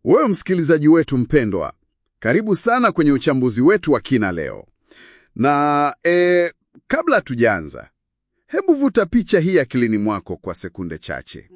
Wewe msikilizaji wetu mpendwa, karibu sana kwenye uchambuzi wetu wa kina leo. Na e, kabla tujaanza, hebu vuta picha hii akilini mwako kwa sekunde chache.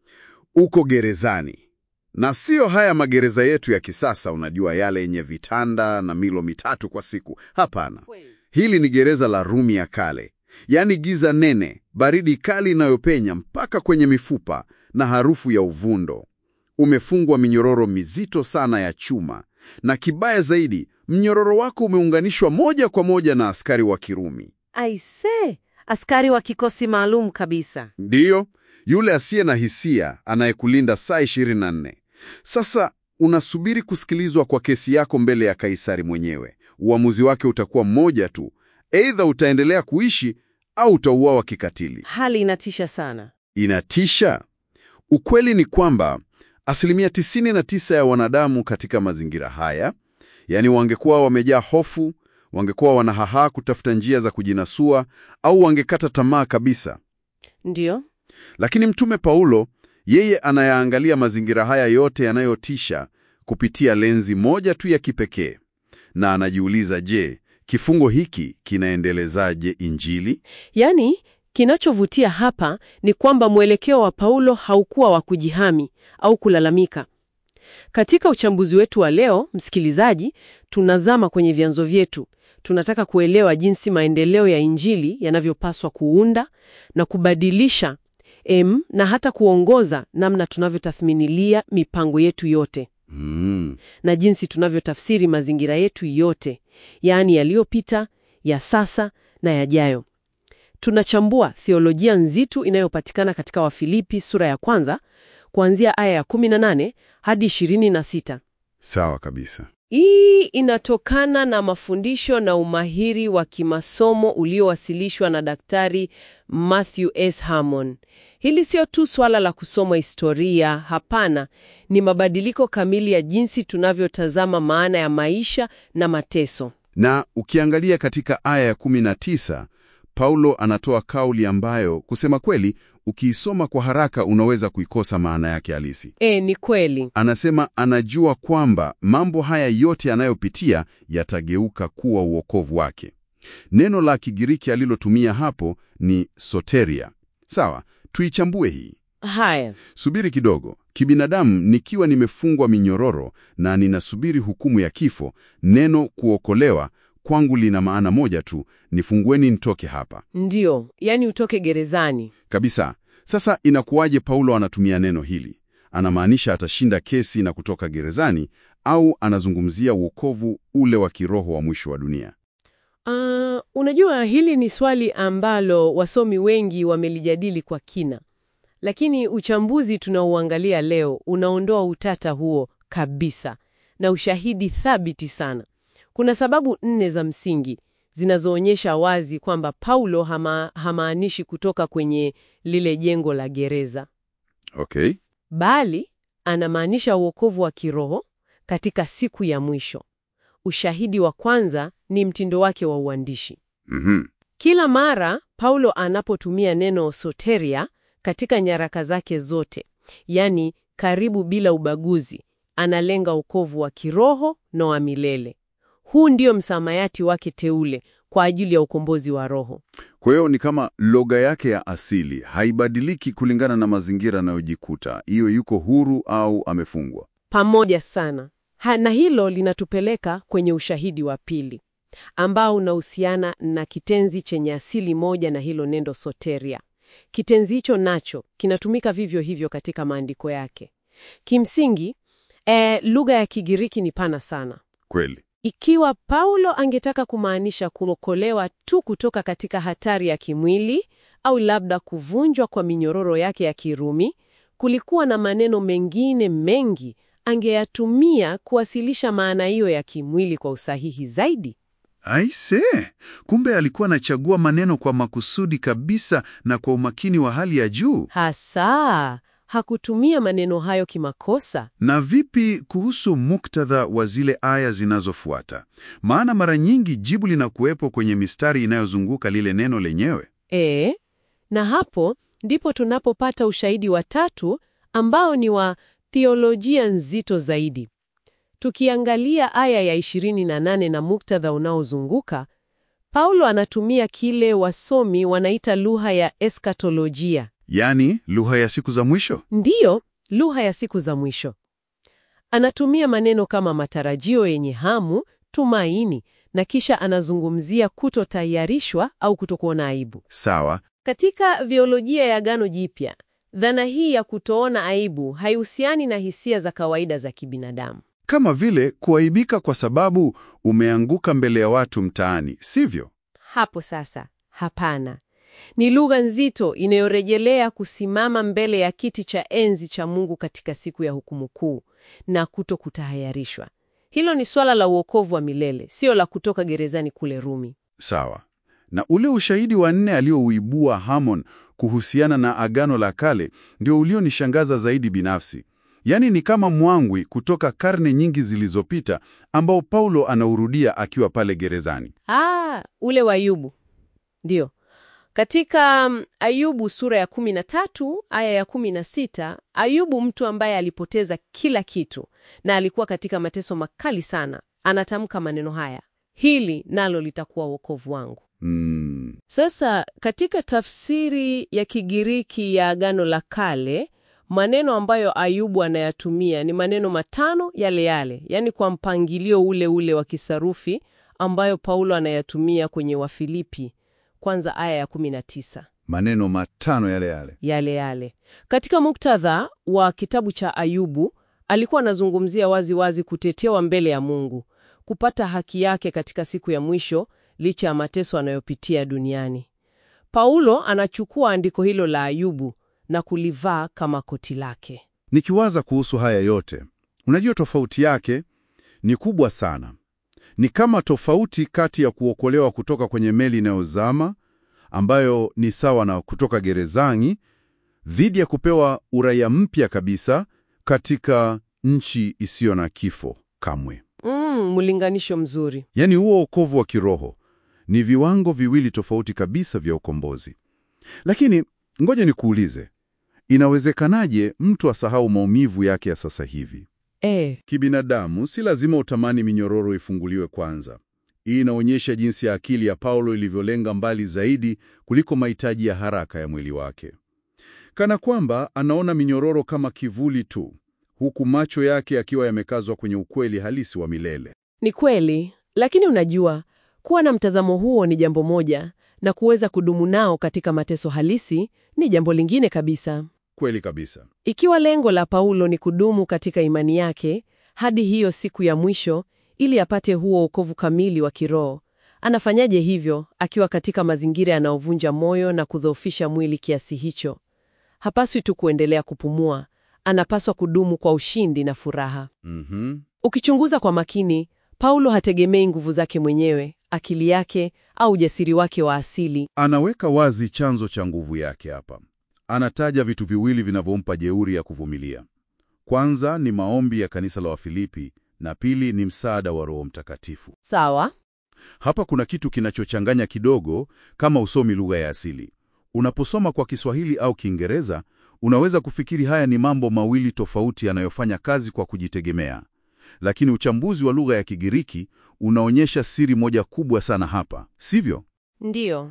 Uko gerezani, na sio haya magereza yetu ya kisasa, unajua, yale yenye vitanda na milo mitatu kwa siku. Hapana, hili ni gereza la Rumi ya kale, yaani giza nene, baridi kali inayopenya mpaka kwenye mifupa na harufu ya uvundo. Umefungwa minyororo mizito sana ya chuma, na kibaya zaidi, mnyororo wako umeunganishwa moja kwa moja na askari wa Kirumi. Aise, askari wa kikosi maalum kabisa. Ndiyo, yule asiye na hisia anayekulinda saa 24. Sasa unasubiri kusikilizwa kwa kesi yako mbele ya Kaisari mwenyewe. Uamuzi wake utakuwa mmoja tu, aidha utaendelea kuishi au utauawa kikatili. Hali inatisha sana. Inatisha. Ukweli ni kwamba asilimia 99 ya wanadamu katika mazingira haya, yaani wangekuwa wamejaa hofu, wangekuwa wanahahaa kutafuta njia za kujinasua au wangekata tamaa kabisa. Ndiyo, Lakini Mtume Paulo yeye anayaangalia mazingira haya yote yanayotisha kupitia lenzi moja tu ya kipekee, na anajiuliza, je, kifungo hiki kinaendelezaje Injili? yaani kinachovutia hapa ni kwamba mwelekeo wa Paulo haukuwa wa kujihami au kulalamika. Katika uchambuzi wetu wa leo, msikilizaji, tunazama kwenye vyanzo vyetu. Tunataka kuelewa jinsi maendeleo ya Injili yanavyopaswa kuunda na kubadilisha em, na hata kuongoza namna tunavyotathminilia mipango yetu yote Mm, na jinsi tunavyotafsiri mazingira yetu yote, yaani yaliyopita, ya sasa na yajayo. Tunachambua theolojia nzito inayopatikana katika Wafilipi sura ya kwanza kuanzia aya ya 18 hadi 26. sawa kabisa. Hii inatokana na mafundisho na umahiri wa kimasomo uliowasilishwa na Daktari Matthew S. Harmon. Hili sio tu swala la kusoma historia, hapana, ni mabadiliko kamili ya jinsi tunavyotazama maana ya maisha na mateso. Na ukiangalia katika aya ya 19, Paulo anatoa kauli ambayo kusema kweli, ukiisoma kwa haraka unaweza kuikosa maana yake halisi. E, ni kweli. Anasema anajua kwamba mambo haya yote anayopitia yatageuka kuwa uokovu wake. Neno la Kigiriki alilotumia hapo ni soteria. Sawa, tuichambue hii. Haya, Subiri kidogo. Kibinadamu, nikiwa nimefungwa minyororo na ninasubiri hukumu ya kifo, neno kuokolewa kwangu lina maana moja tu, nifungueni nitoke hapa ndiyo, yaani utoke gerezani. kabisa. Sasa inakuwaje Paulo anatumia neno hili? Anamaanisha atashinda kesi na kutoka gerezani, au anazungumzia uokovu ule wa kiroho wa mwisho wa dunia? Ah, unajua hili ni swali ambalo wasomi wengi wamelijadili kwa kina, lakini uchambuzi tunaouangalia leo unaondoa utata huo kabisa na ushahidi thabiti sana. Kuna sababu nne za msingi zinazoonyesha wazi kwamba Paulo hama, hamaanishi kutoka kwenye lile jengo la gereza, Okay. bali anamaanisha uokovu wa kiroho katika siku ya mwisho. Ushahidi wa kwanza ni mtindo wake wa uandishi. Mhm. Kila mara Paulo anapotumia neno soteria katika nyaraka zake zote, yaani karibu bila ubaguzi, analenga wokovu wa kiroho na wa milele. Huu ndio msamayati wake teule kwa ajili ya ukombozi wa roho. Kwa hiyo ni kama lugha yake ya asili haibadiliki kulingana na mazingira anayojikuta, hiyo yuko huru au amefungwa. Pamoja sana ha, na hilo linatupeleka kwenye ushahidi wa pili ambao unahusiana na kitenzi chenye asili moja na hilo neno soteria. Kitenzi hicho nacho kinatumika vivyo hivyo katika maandiko yake. Kimsingi, eh, lugha ya Kigiriki ni pana sana. Kweli. Ikiwa Paulo angetaka kumaanisha kuokolewa tu kutoka katika hatari ya kimwili au labda kuvunjwa kwa minyororo yake ya Kirumi, kulikuwa na maneno mengine mengi angeyatumia kuwasilisha maana hiyo ya kimwili kwa usahihi zaidi. Aise, kumbe alikuwa anachagua maneno kwa makusudi kabisa na kwa umakini wa hali ya juu. Hasa hakutumia maneno hayo kimakosa. Na vipi kuhusu muktadha wa zile aya zinazofuata? Maana mara nyingi jibu linakuwepo kwenye mistari inayozunguka lile neno lenyewe. E, na hapo ndipo tunapopata ushahidi wa tatu ambao ni wa theolojia nzito zaidi. Tukiangalia aya ya 28 na muktadha unaozunguka, Paulo anatumia kile wasomi wanaita lugha ya eskatolojia. Yaani lugha ya siku za mwisho? Ndiyo, lugha ya siku za mwisho. Anatumia maneno kama matarajio yenye hamu, tumaini, na kisha anazungumzia kutotayarishwa au kutokuona aibu. Sawa. Katika biolojia ya Agano Jipya, dhana hii ya kutoona aibu haihusiani na hisia za kawaida za kibinadamu. Kama vile kuaibika kwa sababu umeanguka mbele ya watu mtaani, sivyo? Hapo sasa, hapana. Ni lugha nzito inayorejelea kusimama mbele ya kiti cha enzi cha Mungu katika siku ya hukumu kuu na kuto kutahayarishwa. Hilo ni swala la uokovu wa milele, sio la kutoka gerezani kule Rumi. Sawa. Na ule ushahidi wa nne aliouibua Hammond kuhusiana na Agano la Kale ndio ulionishangaza zaidi binafsi. Yaani ni kama mwangwi kutoka karne nyingi zilizopita ambao Paulo anaurudia akiwa pale gerezani. Ah, ule wa Ayubu. Ndiyo. Katika um, Ayubu sura ya 13 aya ya 16, Ayubu mtu ambaye alipoteza kila kitu na alikuwa katika mateso makali sana, anatamka maneno haya: hili nalo litakuwa wokovu wangu. Mm, Sasa katika tafsiri ya Kigiriki ya Agano la Kale, maneno ambayo Ayubu anayatumia ni maneno matano yale yale, yaani kwa mpangilio ule ule wa kisarufi ambayo Paulo anayatumia kwenye Wafilipi kwanza aya ya 19 maneno matano yale yale. yale yale. Katika muktadha wa kitabu cha Ayubu, alikuwa anazungumzia wazi wazi kutetewa mbele ya Mungu, kupata haki yake katika siku ya mwisho licha ya mateso anayopitia duniani. Paulo anachukua andiko hilo la Ayubu na kulivaa kama koti lake. Nikiwaza kuhusu haya yote, unajua tofauti yake ni kubwa sana. Ni kama tofauti kati ya kuokolewa kutoka kwenye meli inayozama ambayo ni sawa na kutoka gerezani dhidi ya kupewa uraia mpya kabisa katika nchi isiyo na kifo kamwe. Mm, mlinganisho mzuri. Yaani huo wokovu wa kiroho ni viwango viwili tofauti kabisa vya ukombozi. Lakini ngoja nikuulize, inawezekanaje mtu asahau maumivu yake ya sasa hivi? E, Kibinadamu si lazima utamani minyororo ifunguliwe kwanza. Hii inaonyesha jinsi ya akili ya Paulo ilivyolenga mbali zaidi kuliko mahitaji ya haraka ya mwili wake, kana kwamba anaona minyororo kama kivuli tu, huku macho yake yakiwa yamekazwa kwenye ukweli halisi wa milele. ni kweli, lakini unajua, kuwa na mtazamo huo ni jambo moja na kuweza kudumu nao katika mateso halisi ni jambo lingine kabisa. Kweli kabisa. Ikiwa lengo la Paulo ni kudumu katika imani yake hadi hiyo siku ya mwisho ili apate huo wokovu kamili wa kiroho, anafanyaje hivyo akiwa katika mazingira yanayovunja moyo na kudhoofisha mwili kiasi hicho? Hapaswi tu kuendelea kupumua, anapaswa kudumu kwa ushindi na furaha. Mhm. Ukichunguza kwa makini, Paulo hategemei nguvu zake mwenyewe, akili yake au ujasiri wake wa asili. Anaweka wazi chanzo cha nguvu yake hapa. Anataja vitu viwili vinavyompa jeuri ya kuvumilia. Kwanza ni maombi ya kanisa la Wafilipi na pili ni msaada wa Roho Mtakatifu. Sawa? Hapa kuna kitu kinachochanganya kidogo kama usomi lugha ya asili. Unaposoma kwa Kiswahili au Kiingereza, unaweza kufikiri haya ni mambo mawili tofauti yanayofanya kazi kwa kujitegemea. Lakini uchambuzi wa lugha ya Kigiriki unaonyesha siri moja kubwa sana hapa, sivyo? Ndiyo.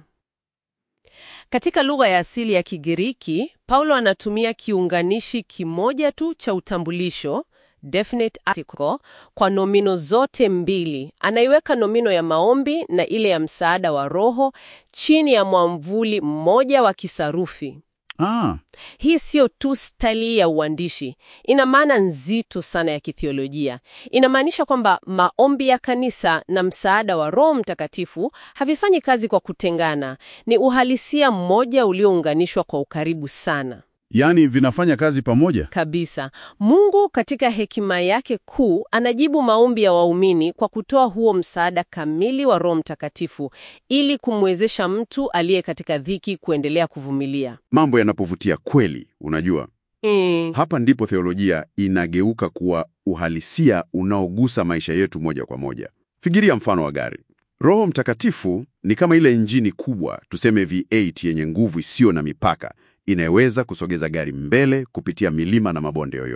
Katika lugha ya asili ya Kigiriki, Paulo anatumia kiunganishi kimoja tu cha utambulisho, definite article, kwa nomino zote mbili. Anaiweka nomino ya maombi na ile ya msaada wa Roho chini ya mwamvuli mmoja wa kisarufi. Ah, Hii siyo tu staili ya uandishi, ina maana nzito sana ya kithiolojia. Inamaanisha kwamba maombi ya kanisa na msaada wa Roho Mtakatifu havifanyi kazi kwa kutengana, ni uhalisia mmoja uliounganishwa kwa ukaribu sana yaani vinafanya kazi pamoja. kabisa. Mungu katika hekima yake kuu anajibu maombi ya waumini kwa kutoa huo msaada kamili wa Roho Mtakatifu ili kumwezesha mtu aliye katika dhiki kuendelea kuvumilia. Mambo yanapovutia kweli, unajua, Mm. hapa ndipo theolojia inageuka kuwa uhalisia unaogusa maisha yetu moja kwa moja. Fikiria mfano wa gari. Roho Mtakatifu ni kama ile injini kubwa, tuseme V8 yenye nguvu isiyo na mipaka, inayoweza kusogeza gari mbele kupitia milima na mabonde yoyote.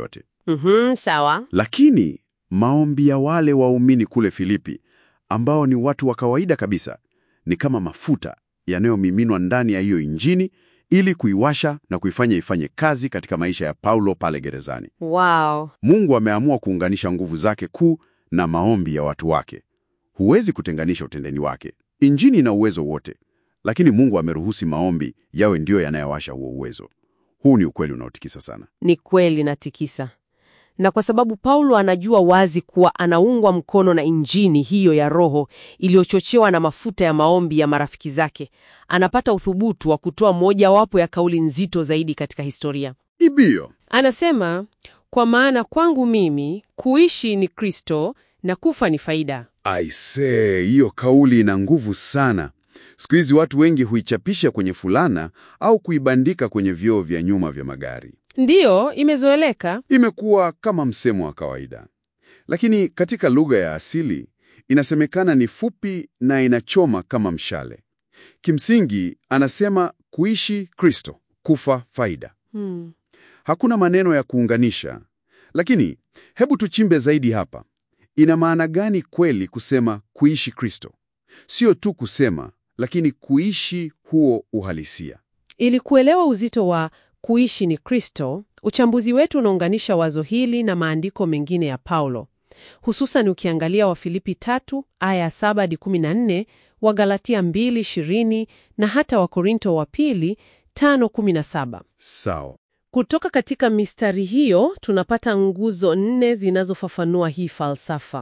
Mhm, sawa. Lakini maombi ya wale waumini kule Filipi ambao ni watu wa kawaida kabisa ni kama mafuta yanayomiminwa ndani ya hiyo injini ili kuiwasha na kuifanya ifanye kazi katika maisha ya Paulo pale gerezani. Wow. Mungu ameamua kuunganisha nguvu zake kuu na maombi ya watu wake. Huwezi kutenganisha utendeni wake. Injini ina uwezo wote, lakini Mungu ameruhusi maombi yawe ndiyo yanayowasha huo uwezo. Huu ni ukweli unaotikisa sana. Ni kweli natikisa. Na kwa sababu Paulo anajua wazi kuwa anaungwa mkono na injini hiyo ya Roho iliyochochewa na mafuta ya maombi ya marafiki zake, anapata uthubutu wa kutoa mojawapo ya kauli nzito zaidi katika historia. Ibio. Anasema, kwa maana kwangu mimi kuishi ni Kristo na kufa ni faida. Aisee, hiyo kauli ina nguvu sana. Siku hizi watu wengi huichapisha kwenye fulana au kuibandika kwenye vioo vya nyuma vya magari. Ndiyo, imezoeleka. Imekuwa kama msemo wa kawaida, lakini katika lugha ya asili inasemekana ni fupi na inachoma kama mshale. Kimsingi anasema kuishi Kristo, kufa faida. Hmm. Hakuna maneno ya kuunganisha, lakini hebu tuchimbe zaidi hapa. Ina maana gani kweli kusema kuishi Kristo? Sio tu kusema, lakini kuishi huo uhalisia. Ili kuelewa uzito wa kuishi ni Kristo, uchambuzi wetu unaunganisha wazo hili na maandiko mengine ya Paulo, hususan ukiangalia Wafilipi tatu aya ya saba hadi kumi na nne, Wagalatia mbili ishirini na hata Wakorinto wa pili tano kumi na saba. Sawa. Kutoka katika mistari hiyo tunapata nguzo nne zinazofafanua hii falsafa.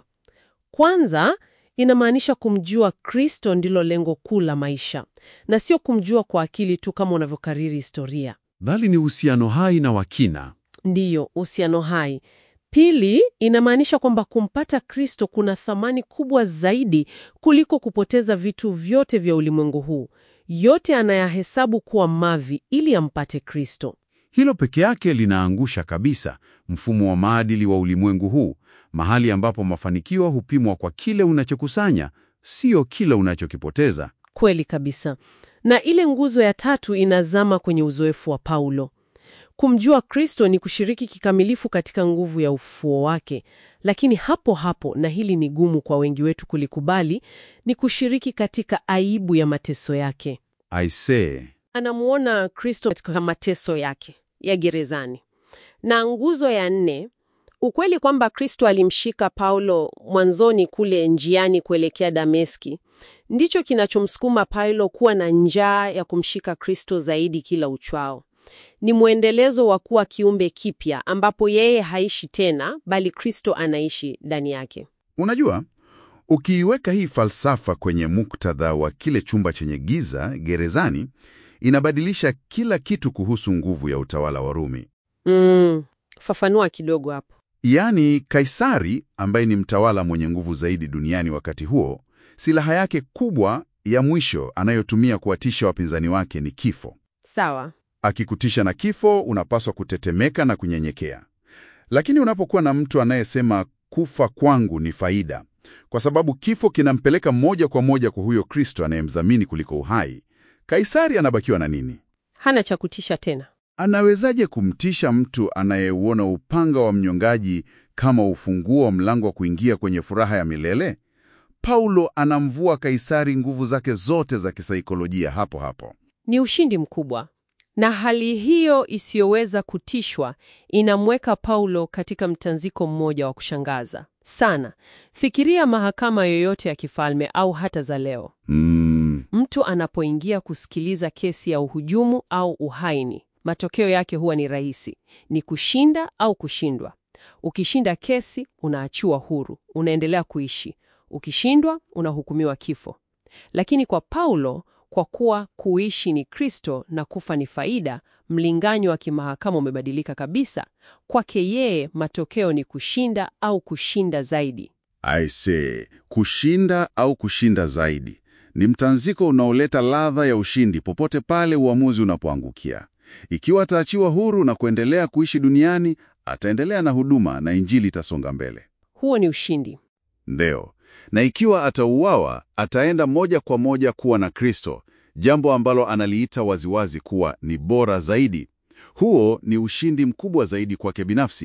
Kwanza, inamaanisha kumjua Kristo ndilo lengo kuu la maisha, na sio kumjua kwa akili tu kama unavyokariri historia. Bali ni uhusiano hai na wakina. Ndiyo, uhusiano hai. Pili, inamaanisha kwamba kumpata Kristo kuna thamani kubwa zaidi kuliko kupoteza vitu vyote vya ulimwengu huu. Yote anayahesabu kuwa mavi ili ampate Kristo. Hilo peke yake linaangusha kabisa mfumo wa maadili wa ulimwengu huu, mahali ambapo mafanikio hupimwa kwa kile unachokusanya, sio kile unachokipoteza. Kweli kabisa. Na ile nguzo ya tatu inazama kwenye uzoefu wa Paulo. Kumjua Kristo ni kushiriki kikamilifu katika nguvu ya ufufuo wake, lakini hapo hapo, na hili ni gumu kwa wengi wetu kulikubali, ni kushiriki katika aibu ya mateso yake. Aisee, Anamuona Kristo katika mateso yake ya gerezani. Na nguzo ya nne, ukweli kwamba Kristo alimshika Paulo mwanzoni kule njiani kuelekea Dameski, ndicho kinachomsukuma Paulo kuwa na njaa ya kumshika Kristo zaidi kila uchwao. Ni mwendelezo wa kuwa kiumbe kipya ambapo yeye haishi tena, bali Kristo anaishi ndani yake. unajua, ukiiweka hii falsafa kwenye muktadha wa kile chumba chenye giza gerezani, inabadilisha kila kitu kuhusu nguvu ya utawala wa Rumi. Mm, fafanua kidogo hapo. Yaani, Kaisari ambaye ni mtawala mwenye nguvu zaidi duniani wakati huo, silaha yake kubwa ya mwisho anayotumia kuwatisha wapinzani wake ni kifo. Sawa. Akikutisha na kifo, unapaswa kutetemeka na kunyenyekea. Lakini unapokuwa na mtu anayesema kufa kwangu ni faida, kwa sababu kifo kinampeleka moja kwa moja kwa huyo Kristo anayemdhamini kuliko uhai, Kaisari anabakiwa na nini? Hana cha kutisha tena. Anawezaje kumtisha mtu anayeuona upanga wa mnyongaji kama ufunguo wa mlango wa kuingia kwenye furaha ya milele? Paulo anamvua Kaisari nguvu zake zote za kisaikolojia hapo hapo. Ni ushindi mkubwa, na hali hiyo isiyoweza kutishwa inamweka Paulo katika mtanziko mmoja wa kushangaza sana. Fikiria mahakama yoyote ya kifalme au hata za leo. Mm, Mtu anapoingia kusikiliza kesi ya uhujumu au uhaini, matokeo yake huwa ni rahisi: ni kushinda au kushindwa. Ukishinda kesi, unaachiwa huru, unaendelea kuishi. Ukishindwa, unahukumiwa kifo. Lakini kwa Paulo, kwa kuwa kuishi ni Kristo na kufa ni faida, mlinganyo wa kimahakama umebadilika kabisa. Kwake yeye, matokeo ni kushinda au kushinda zaidi. aise, kushinda au kushinda zaidi ni mtanziko unaoleta ladha ya ushindi popote pale uamuzi unapoangukia. Ikiwa ataachiwa huru na kuendelea kuishi duniani, ataendelea na huduma na Injili itasonga mbele. Huo ni ushindi. Ndio. Na ikiwa atauawa, ataenda moja kwa moja kuwa na Kristo, jambo ambalo analiita waziwazi kuwa ni bora zaidi. Huo ni ushindi mkubwa zaidi kwake binafsi.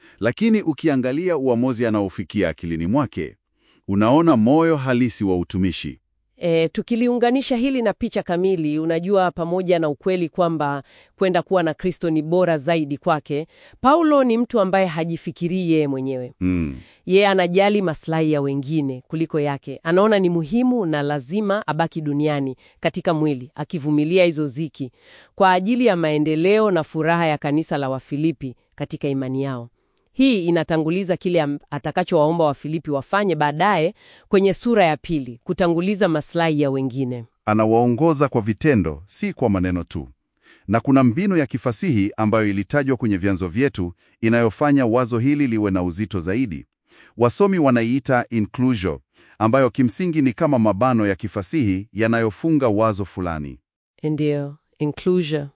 Lakini ukiangalia uamuzi anaofikia akilini mwake, unaona moyo halisi wa utumishi. E, tukiliunganisha hili na picha kamili, unajua, pamoja na ukweli kwamba kwenda kuwa na Kristo ni bora zaidi kwake, Paulo ni mtu ambaye hajifikirii yeye mwenyewe. Mm. Yeye anajali maslahi ya wengine kuliko yake. Anaona ni muhimu na lazima abaki duniani katika mwili, akivumilia hizo ziki kwa ajili ya maendeleo na furaha ya kanisa la Wafilipi katika imani yao. Hii inatanguliza kile am- atakachowaomba Wafilipi wafanye baadaye kwenye sura ya pili, kutanguliza maslahi ya wengine. Anawaongoza kwa vitendo, si kwa maneno tu. Na kuna mbinu ya kifasihi ambayo ilitajwa kwenye vyanzo vyetu inayofanya wazo hili liwe na uzito zaidi. Wasomi wanaiita inclusio, ambayo kimsingi ni kama mabano ya kifasihi yanayofunga wazo fulani. Ndiyo, inclusion.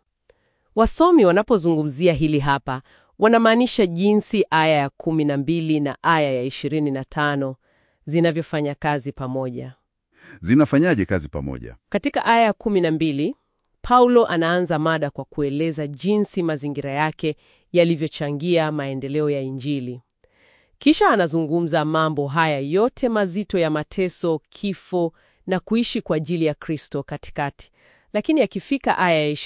Wasomi wanapozungumzia hili hapa wanamaanisha jinsi aya ya kumi na mbili na aya ya ishirini na tano zinavyofanya kazi pamoja. Zinafanyaje kazi pamoja? Katika aya ya kumi na mbili Paulo anaanza mada kwa kueleza jinsi mazingira yake yalivyochangia maendeleo ya Injili. Kisha anazungumza mambo haya yote mazito ya mateso, kifo na kuishi kwa ajili ya Kristo katikati. Lakini akifika aya ya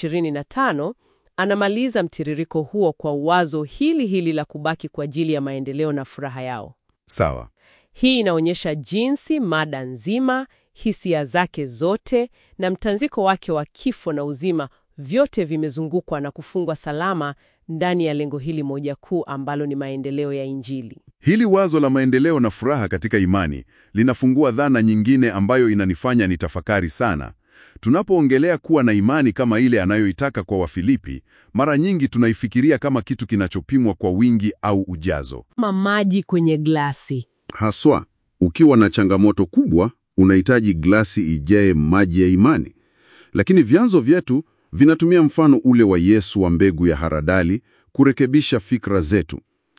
25 anamaliza mtiririko huo kwa wazo hili hili la kubaki kwa ajili ya maendeleo na furaha yao. Sawa. Hii inaonyesha jinsi mada nzima, hisia zake zote na mtanziko wake wa kifo na uzima vyote vimezungukwa na kufungwa salama ndani ya lengo hili moja kuu ambalo ni maendeleo ya Injili. Hili wazo la maendeleo na furaha katika imani linafungua dhana nyingine ambayo inanifanya nitafakari sana. Tunapoongelea kuwa na imani kama ile anayoitaka kwa Wafilipi, mara nyingi tunaifikiria kama kitu kinachopimwa kwa wingi au ujazo. Mamaji kwenye glasi. Haswa, ukiwa na changamoto kubwa, unahitaji glasi ijae maji ya imani. Lakini vyanzo vyetu vinatumia mfano ule wa Yesu wa mbegu ya haradali kurekebisha fikra zetu.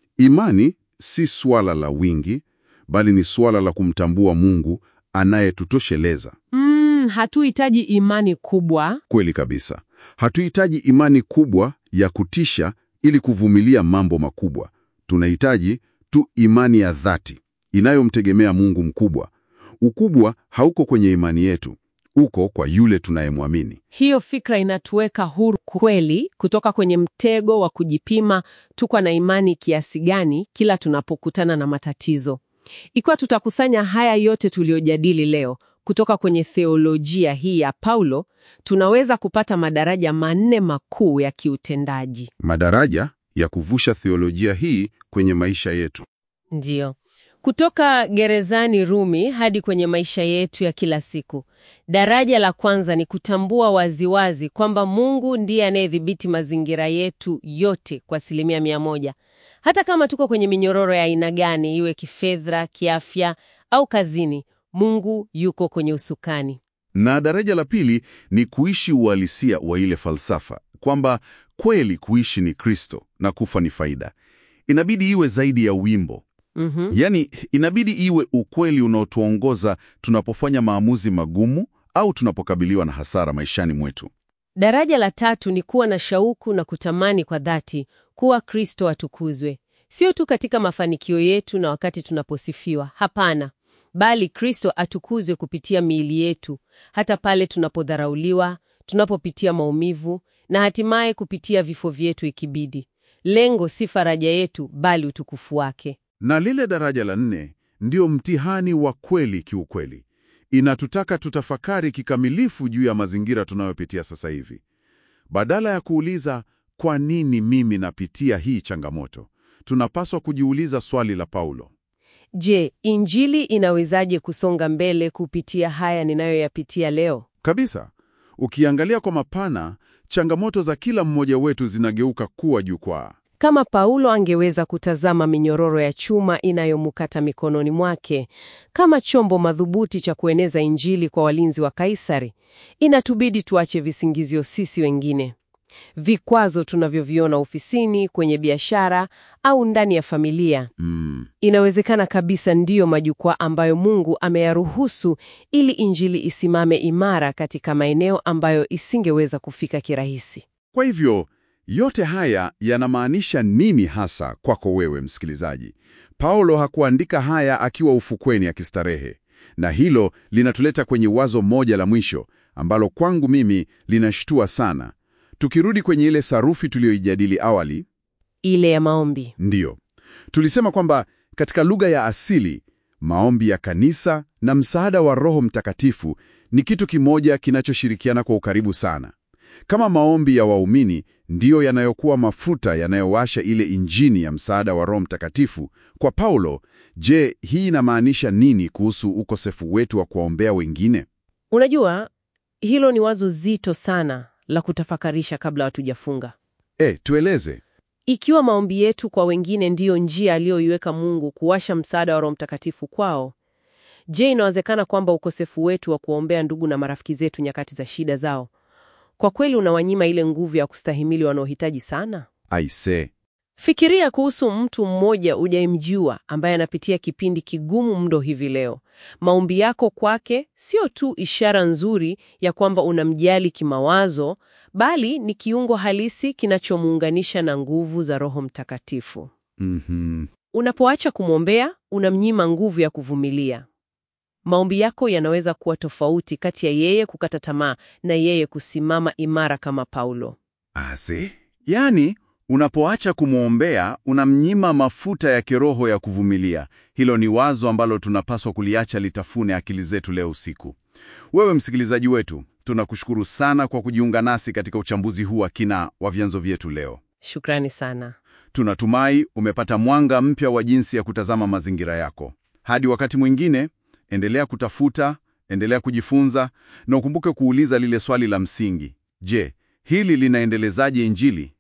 Imani si swala la wingi, bali ni swala la kumtambua Mungu anayetutosheleza. Mm, hatuhitaji imani kubwa. Kweli kabisa. Hatuhitaji imani kubwa ya kutisha ili kuvumilia mambo makubwa. Tunahitaji tu imani ya dhati inayomtegemea Mungu mkubwa. Ukubwa hauko kwenye imani yetu, uko kwa yule tunayemwamini. Hiyo fikra inatuweka huru kweli kutoka kwenye mtego wa kujipima tuko na imani kiasi gani kila tunapokutana na matatizo. Ikiwa tutakusanya haya yote tuliyojadili leo kutoka kwenye theolojia hii ya Paulo, tunaweza kupata madaraja manne makuu ya kiutendaji. Madaraja ya kuvusha theolojia hii kwenye maisha yetu. Ndiyo. Kutoka gerezani Rumi hadi kwenye maisha yetu ya kila siku. Daraja la kwanza ni kutambua waziwazi kwamba Mungu ndiye anayedhibiti mazingira yetu yote kwa asilimia mia moja. Hata kama tuko kwenye minyororo ya aina gani, iwe kifedha, kiafya au kazini, Mungu yuko kwenye usukani. Na daraja la pili ni kuishi uhalisia wa ile falsafa kwamba kweli kuishi ni Kristo na kufa ni faida. Inabidi iwe zaidi ya wimbo. Mhm. Yaani, inabidi iwe ukweli unaotuongoza tunapofanya maamuzi magumu au tunapokabiliwa na hasara maishani mwetu. Daraja la tatu ni kuwa na shauku na kutamani kwa dhati kuwa Kristo atukuzwe, sio tu katika mafanikio yetu na wakati tunaposifiwa. Hapana, bali Kristo atukuzwe kupitia miili yetu, hata pale tunapodharauliwa, tunapopitia maumivu na hatimaye kupitia vifo vyetu ikibidi. Lengo si faraja yetu, bali utukufu wake. Na lile daraja la nne ndio mtihani wa kweli kiukweli. Inatutaka tutafakari kikamilifu juu ya mazingira tunayopitia sasa hivi. Badala ya kuuliza kwa nini mimi napitia hii changamoto, tunapaswa kujiuliza swali la Paulo. Je, Injili inawezaje kusonga mbele kupitia haya ninayoyapitia leo? Kabisa. Ukiangalia kwa mapana, changamoto za kila mmoja wetu zinageuka kuwa jukwaa. Kama Paulo angeweza kutazama minyororo ya chuma inayomukata mikononi mwake kama chombo madhubuti cha kueneza Injili kwa walinzi wa Kaisari, inatubidi tuache visingizio sisi wengine. Vikwazo tunavyoviona ofisini, kwenye biashara au ndani ya familia, Mm. inawezekana kabisa ndiyo majukwaa ambayo Mungu ameyaruhusu ili Injili isimame imara katika maeneo ambayo isingeweza kufika kirahisi. Kwa hivyo, Yote haya yanamaanisha nini hasa kwako wewe msikilizaji? Paulo hakuandika haya akiwa ufukweni akistarehe, na hilo linatuleta kwenye wazo moja la mwisho ambalo kwangu mimi linashtua sana. Tukirudi kwenye ile sarufi tuliyoijadili awali, Ile ya maombi. ndiyo tulisema kwamba katika lugha ya asili maombi ya kanisa na msaada wa Roho Mtakatifu ni kitu kimoja kinachoshirikiana kwa ukaribu sana. Kama maombi ya waumini ndiyo yanayokuwa mafuta yanayowasha ile injini ya msaada wa Roho Mtakatifu kwa Paulo, je, hii inamaanisha nini kuhusu ukosefu wetu wa kuwaombea wengine? Unajua, hilo ni wazo zito sana la kutafakarisha kabla hatujafunga. E, tueleze. Ikiwa maombi yetu kwa wengine ndiyo njia aliyoiweka Mungu kuwasha msaada wa Roho Mtakatifu kwao, je, inawezekana kwamba ukosefu wetu wa kuwaombea ndugu na marafiki zetu nyakati za shida zao kwa kweli unawanyima ile nguvu ya kustahimili wanaohitaji sana? Aise, Fikiria kuhusu mtu mmoja ujayemjua ambaye anapitia kipindi kigumu mno hivi leo. Maombi yako kwake sio tu ishara nzuri ya kwamba unamjali kimawazo, bali ni kiungo halisi kinachomuunganisha na nguvu za Roho Mtakatifu. mhm, Unapoacha kumwombea, unamnyima nguvu ya kuvumilia. Maombi yako yanaweza kuwa tofauti kati ya yeye kukata tamaa na yeye kusimama imara kama Paulo. ase, yaani unapoacha kumwombea unamnyima mafuta ya kiroho ya kuvumilia. Hilo ni wazo ambalo tunapaswa kuliacha litafune akili zetu leo usiku. Wewe msikilizaji wetu, tunakushukuru sana kwa kujiunga nasi katika uchambuzi huu wa kina wa vyanzo vyetu leo. Shukrani sana. Tunatumai umepata mwanga mpya wa jinsi ya kutazama mazingira yako. Hadi wakati mwingine, endelea kutafuta, endelea kujifunza na ukumbuke kuuliza lile swali la msingi: je, hili linaendelezaje Injili?